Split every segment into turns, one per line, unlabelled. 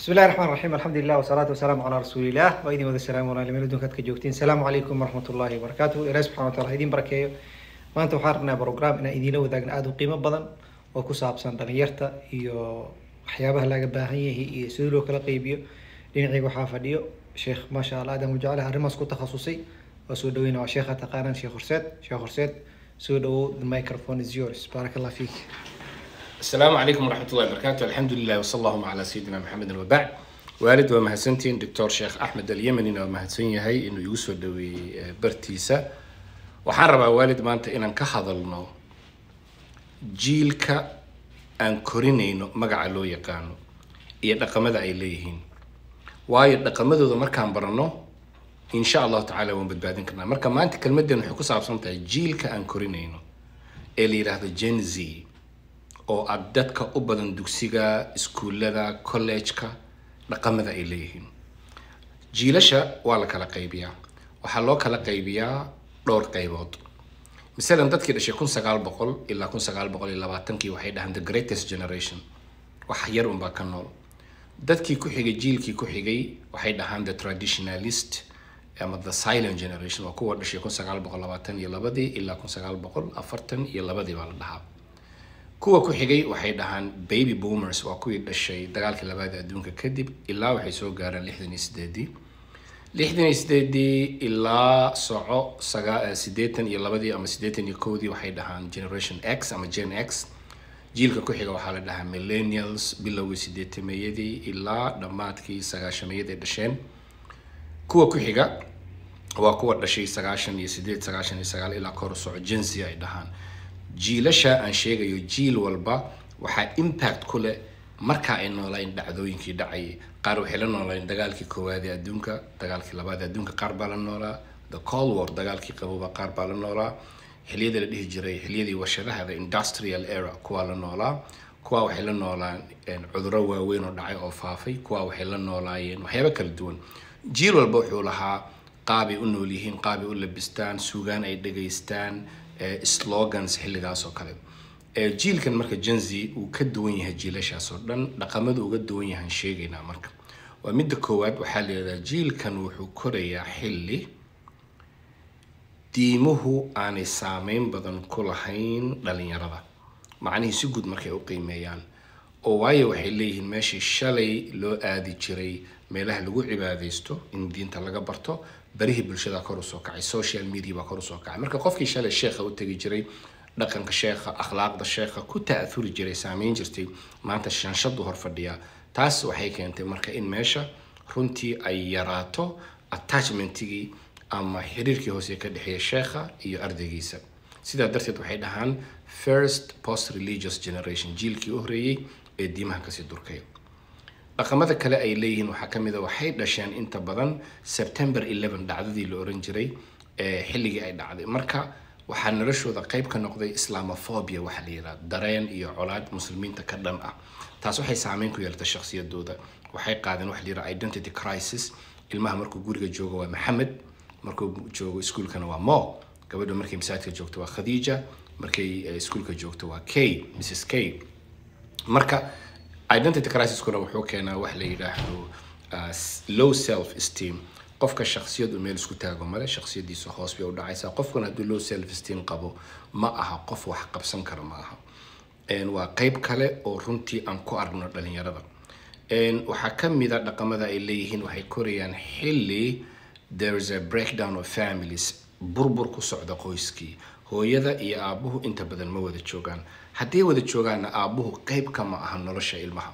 بسم الله الرحمن الرحيم الحمد لله والصلاة والسلام على رسول الله وإذن وذا السلام على من دون كتك جوجتين السلام عليكم ورحمة الله وبركاته إلهي سبحانه وتعالى إذن بركايو ما أنت وحارنا بروجرام إن إذن لو ذاك آدو قيمة بدن وكساب سان دنيرتا إيو waxyaabaha laga baahan yahay iyo sidii loo kala qeybiyo dhinacayga waxaa fadhiyo sheekh maasha allah aadan wajacale arrimaas ku takhasusay waa soo dhaweyna waa sheekha taqaanaan sheekh horseed sheekh horseed soo dhawow the microphone is yours baarak allah fiik
السلام عليكم ورحمة الله وبركاته الحمد لله وصلى اللهم على سيدنا محمد وبعد والد ومهسنتين دكتور شيخ أحمد اليمني ومهسن يهي إنه يوسف دوي برتيسا waxaan rabaa waalid maanta inaan ka hadalno jiilka aan korinayno magaca loo yaqaano iyo dhaqamada ay leeyihiin waayo dhaqamadooda markaan barano insha allahu tacaala waan badbaadin karnaa marka maanta kelmadeen waxay ku saabsan tahay jiilka aan korinayno ee la yidhaahdo gen z oo ah dadka u badan dugsiga iskuullada college-ka dhaqamada ay leeyihiin jiilasha waa la kala qaybiyaa waxaa loo kala qaybiyaa dhowr qaybood masalan dadkii dhashay kun sagaal boqol ilaa kun sagaal boqol iyo labaatankii waxay dhahaan the greatest generation wax yar unbaa ka nool dadkii ku xigay jiilkii ku xigay waxay dhahaan the traditionalist ama the silent generation waa kuwa dhashay kun sagaal boqol labaatan iyo labadii ilaa kun sagaal boqol afartan iyo labadii baa la dhahaa kuwa ku xigay waxay dhahaan baby boomers waa kuwii dhashay dagaalkii labaada adduunka kadib ilaa waxay soo gaaraan lixdan iyo sideedii lixdan iyo sideedii ilaa soco sagaa sideetan iyo labadii ama sideetan iyo kowdii waxay dhahaan generation x ama gen x jiilka ku xiga waxaa la dhahaa millennials bilowgii sideetameeyadii ilaa dhammaadkii sagaashameeyadii dhasheen kuwa ku xiga waa kuwa dhashay sagaashan iyo sideed sagaashan iyo sagaal ilaa kor u soco genzi ay dhahaan jiilasha aan sheegayo jiil walba waxaa impact ku leh marka ay noolayn dhacdooyinkii dhacayay qaar waxay la noolayn dagaalkii koowaad ee adduunka dagaalkii labaad ee adduunka qaar baa la noolaa the cold war dagaalkii qabooba qaar baa la noolaa xiliyada la dhihi jiray xiliyadii warshadaha the industrial era kuwaa la noolaa kuwaa waxay la noolaan cudurro waaweyn oo dhacay oo faafay kuwaa waxay la noolaayeen waxyaabo kala duwan jiil walba wuxuu lahaa qaabay u nool yihiin qaabay u labistaan suugaan ay dhegaystaan slogans xilligaas oo kale jiilkan marka genzi uu ka duwan yahay jiilashaas oo dhan dhaqamadu uga duwan yahaan sheegaynaa marka waa midda koowaad waxaa la yidhahdaa jiilkan wuxuu korayaa xilli diimuhu aanay saameyn badan ku lahayn dhalinyarada macnihii si guud markay u qiimeeyaan oo waayo waxay leeyihiin meeshii shalay loo aadi jiray meelaha lagu cibaadaysto in diinta laga barto barihii bulshada kor usoo kacay social media baa kor usoo kacay marka qofkii shalay sheekha u tegi jiray dhaqanka sheekha akhlaaqda sheekha ku ta'athuri jiray saameyn jirtay maanta shanshadu hor fadhiyaa taas waxay keentay marka in meesha runtii ay yaraato attachmentigii ama xiriirkii hoose ka dhexeeya sheekha iyo ardaygiisa sidaa darteed waxay dhahaan first post religious generation jiilkii u horeeyey ee diimaha kasii durkay dhaqamada kale ay leeyihiin waxaa ka mid a waxay dhasheen inta badan september eleven dhacdadii la oran jiray ee xilligii ay dhacday marka waxaa noloshooda qayb ka noqday islamophobia waxaa la yidhaha dareen iyo colaad muslimiinta ka dhan ah taas waxay saameyn ku yeelatay shakhsiyadooda waxay qaadeen waxa la yidhaha identity crisis ilmaha markuu guriga joogo waa maxamed markuu joogo iskuulkana waa mo gabadha markay masaajidka joogto waa khadiija markay iskuulka joogto waa k mrs k marka identity crisiskuna wuxuu keenaa wax la yidhaahdo low self esteem qofka shaksiyadu meel isku taago male shaksiyadiisa hoos bay u dhacaysaa qofkuna hadduu low self esteem qabo ma aha qof wax qabsan kara ma aha waa qeyb kale oo runtii aan ku aragno dhalinyarada waxaa ka mid a dhaqamada ay leeyihiin waxay korayaan xilli there is a breakdown of families burbur ku socda qoyskii hooyada iyo aabuhu inta badan ma wada joogaan hadday wada joogaanna aabuhu qeyb kama aha nolosha ilmaha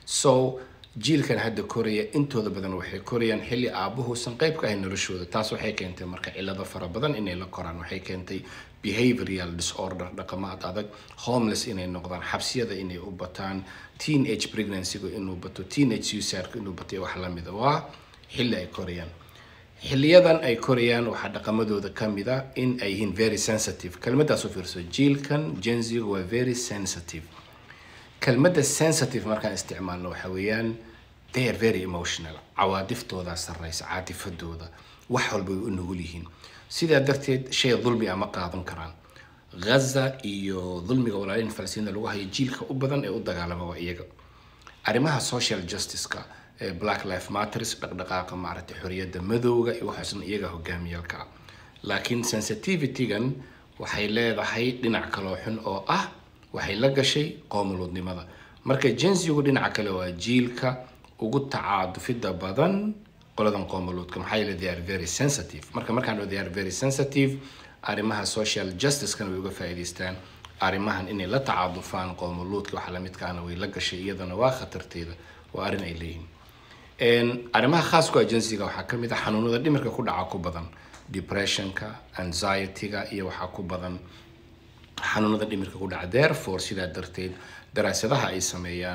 so jiilkan hadda koraya intooda badan waxay korayaan xilli aabuhuusan qeyb ka ahayn noloshooda taas waxay keentay marka cilado fara badan inay la koraan waxay keentay behavioral disorder dhaqamo ad adag homeless inay noqdaan xabsiyada inay u bataan teen age pregnancygu inuu bato teen age suicideka inuu batay wax lamida waa xilli ay korayaan xiliyadan ay korayaan waxaa dhaqamadooda ka mid a in ay yihiin very sensitive kelmadaas u fiirso jiilkan genziga waa very sensitive kelmadda sensitive markaan isticmaalno waxa weeyaan they are very emotional cawaadiftoodaa sarreysa caatifadooda wax walba way u nugul yihiin sidaa darteed shay dulmi a ma qaadan karaan ghaza iyo dulmiga walaalihin falasiinda lagu hayo jiilka u badan ee u dagaalama waa iyaga arrimaha social justice-ka black life matters dhaqdhaqaaqa maaragtay xoriyadda madowga iyo waxaasna iyaga hogaamiyaalka ah laakiin sensitivitygan waxay leedahay dhinac kaloo xun oo ah waxay la gashay qoomuluudnimada marka jensigu dhinaca kale waa jiilka ugu tacaadufida badan qoladan qoomuluudka maxaa yeele they are very sensitive marka markaan they are very sensitive arrimaha social justicekana way uga faa'iidaystaan arrimahan inay la tacaadufaan qoomuluudka waxa lamidkaana way la gashay iyadana waa khatarteeda waa arrin ay leeyihiin arrimaha khaaska agensiga waxaa ka mid ah xanuunada dhimirka ku dhaca ku badan depressionka anxietyga iyo waxaa ku badan xanuunada dhimirka ku dhaca therefore sidaa darteed daraasadaha ay sameeyaan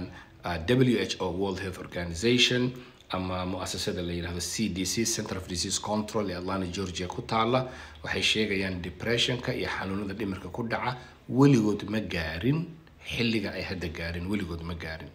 w h o world health organization ama muasasada la yidhahdo c d c center of disease control ee atlanta georgia ku taala waxay sheegayaan depressionka iyo xanuunada dhimirka ku dhaca weligood ma gaarin xilliga ay hadda gaarin weligood ma gaarin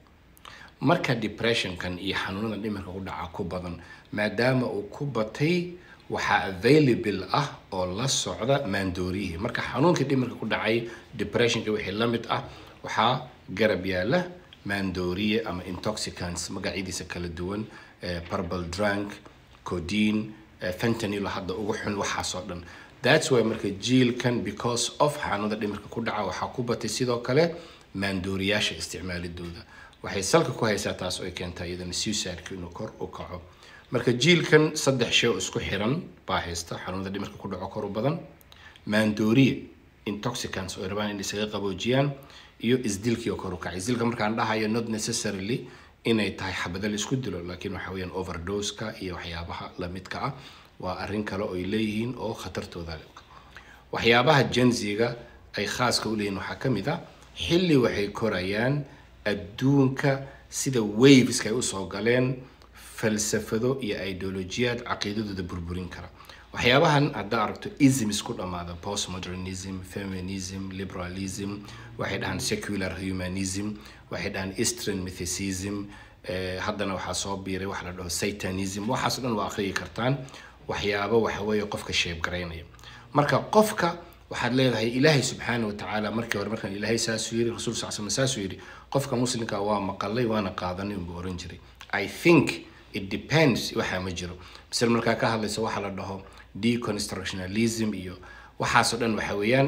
marka depressionkan iyo xanuunada dhimirka ku dhaca ku badan maadaama uu ku batay waxaa available ah oo la socda maandooriyihii marka xanuunkii dhimirka ku dhacay depressionka wixii la mid ah waxaa garab yaala maandooriye ama intoxicants magacyadiisa kala duwan purple drunk codine fentanyl hadda ugu xun waxaasoo dhan that's why marka jiilkan because of xanuunada dhimirka ku dhaca waxaa ku batay sidoo kale maandooriyaasha isticmaalidooda waxay salka ku haysaa taas oo ay keentaa iyadana suicideka inuu kor u kaco marka jiilkan saddex shay oo isku xiran baa haysta xanuunada dhimirka ku dhaco kor u badan maandooriye intoxicants oo ay rabaan in isaga qaboojiyaan iyo isdilkii oo kor u kacay isdilka markaan dhahayo not necessarily inay tahay xabada la isku dilo laakiin waxa weeyaan overdoska iyo waxyaabaha lamidka ah waa arrin kale oo ay leeyihiin oo khatartooda leh waxyaabaha jensiga ay khaaska u leeyihiin waxaa ka mid ah xilli waxay korayaan adduunka sida waveska ay usoo galeen falsafado iyo ideolojiyaad caqiidadooda burburin kara waxyaabahan haddaa aragto isms ku dhamaada postmodernism feminism liberalism waxay dhahaan secular humanism waxay dhahaan eastern mythicism haddana waxaa soo biiray waxa la dhaho satanism waxaas dhan waa akhriyi kartaan waxyaabo waxaweeye qofka sheebgaraynaya marka qofka waxaad leedahay ilaahay subxaana watacaala markii hore markaan ilaahay saasuu yiri rasuul sal slam saasuu yiri qofka muslimka waa maqalay waana qaadanay unbuu oran jiray i think it depends waxaa ma jiro misal markaa ka hadlaysa waxaa la dhaho deconstructionalism iyo waxaasoo dhan waxa weeyaan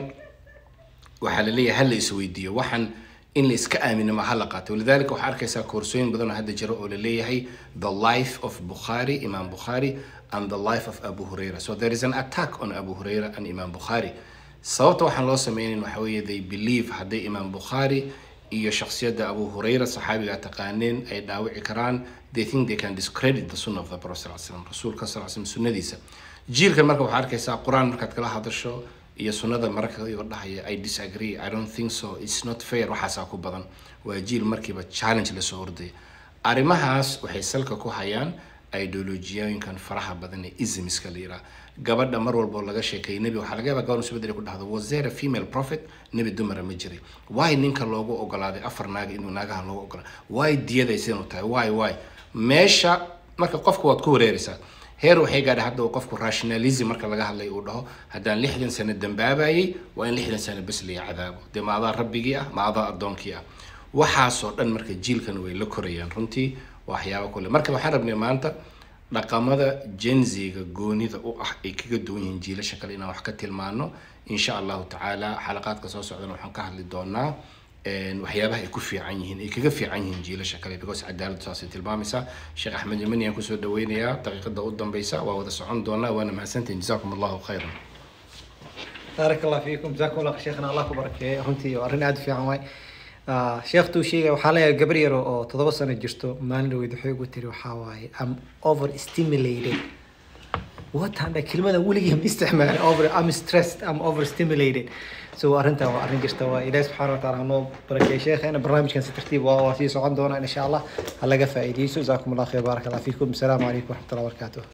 waxaa la leeyahay hala isweydiiyo waxaan in la iska aamino ma hala qaato walidalika waxaa arkaysaa koorsooyin badan oo hadda jira oo la leeyahay the life of bukhari imam bukhari and the life of abu huraira so there is an attack on abu huraira and imam bukhari sababta waxaan loo sameynayn waxa weeye they believe hadday imam bukhari iyo shakhsiyadda abu hurayra saxaabiga taqaaneen ay dhaawici karaan they think they can discredit the sunnah of the prophet sal slam rasuulka sal slam sunnadiisa jiilkan marka waxaa arkaysaa qur-aan markaad kala hadasho iyo sunnada mararka igo dhahaya i disagree i don't think so it's not fair waxaasaa ku badan waa jiil markiiba challenge lasoo ordaya arrimahaas waxay salka ku hayaan ideolojiyooyinkan faraha badan ee ismiska la yiraa gabadha mar walba oo laga sheekeeyay nebi waxaa laga yaabaa gabadha subedel ku dhahdo was there a female prophet nebi dumara ma jiray why ninka loogu ogolaaday afar naaga inuu naagaha loogu ogolaaday why diyaday sidan u tahay why why meesha marka qofka waad ku wareeraysaa heer waxay gaadhay hadda uu qofku rationalism marka laga hadlay uu dhaho haddaan lixdan sano dambaabayay waa in lixdan sano bes laya cadaabo dee ma adaa rabbigii ah ma adaa addoonkii ah waxaasoo dhan marka jiilkan way la korayaan runtii waxyaaba kule marka waxaan rabnay maanta dhaqamada jenziga goonida u ah ay kaga duwan yihiin jiilasha kale inaan wax ka tilmaano insha allahu tacaala xalaqaadka soo socdana waxaan ka hadli doonaa waxyaabaha ay ku fiican yihiin ay kaga fiican yihiin jiilasha kale because cadaaladu saasay tilmaamaysaa sheekh axmed yamani aan kusoo dhaweynayaa daqiiqada u dambeysa waa wada socon doonaa waana mahadsantihin jazakum allahu khayran
baarak allah fiikum jazakum allah sheekhna allah ku barakeeyo runtii waa arrin aada u fiican waay sheekhtuu sheegay waxaa leeyahay gabar yaro oo toddoba sano jirto maalin dhaweyd waxay ugu tiri waxaa waaye am over stimulated watanda kelmada weligii ma isticmaalin over am stressed am over stimulated so arrintan waa arrin jirta waa ilaahi subxaana wataala hanoo barakeeyo sheekheena barnaamijkan si tartiib waa waa sii socon doonaa insha allah ha laga faa'iideyso jazakum allah khayr baarak allah fiikum asalaamu calaykum waraxmatullahi wabarakaatuh